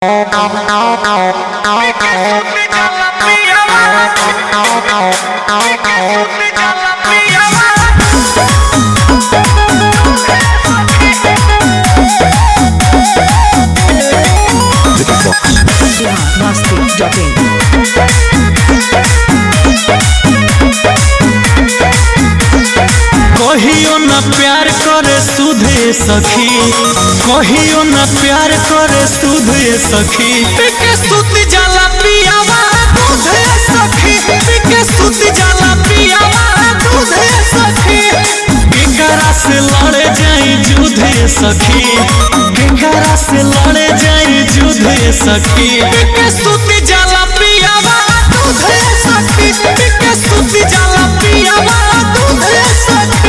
कहियो न प्यार करे सुधे सखी कहियो न प्यार करे सुधे सखी पिके सुत जाला पियावा दूधे सखी पिके सुत जाला पियावा दूधे सखी केकरा से लड़े जाई जुधे सखी केकरा से लड़े जाई जुधे सखी पिके सुत जाला पियावा दूधे सखी पिके सुत जाला पियावा दूधे सखी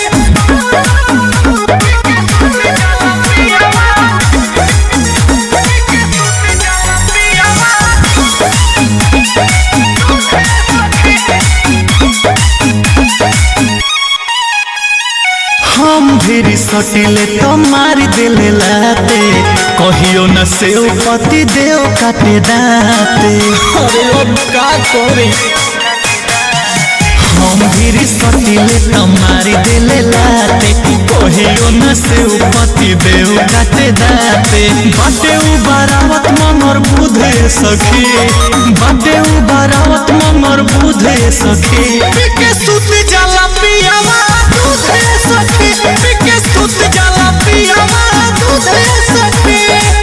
हम भी सटिले तो मार दिले लाते कहियो न से पति देव काटे दाते अरे अब का करे हम भी सटिले तो मार दिले लाते कहियो न से पति देव काटे दाते बाटे उ बारावत ममर बुधे सखी बाटे उ बारावत ममर बुधे सखी के सुत जाला पियावा दूधे सखी पिके सुत जाला पियावा दूधे सखी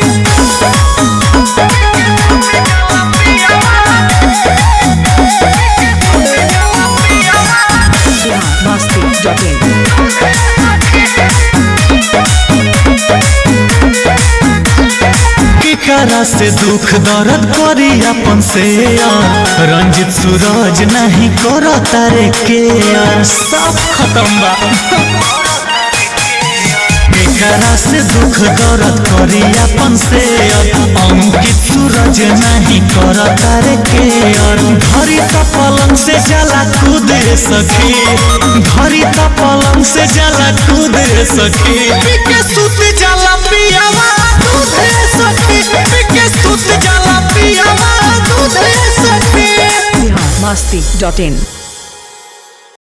केकरा से दुख दर्द करी अपन से रंजित सूरज नहीं करो तारे के सब खत्म बा केकरा से दुख दर्द करी अपन से अंकित सूरज नहीं करो तारे के घरी तो पलंग से जला कूदे सखी घरी तो पलंग से जला कूदे सखी के सुत जला पियावा दूधे सखी के सुत जला पियावा दूधे सखी masti.in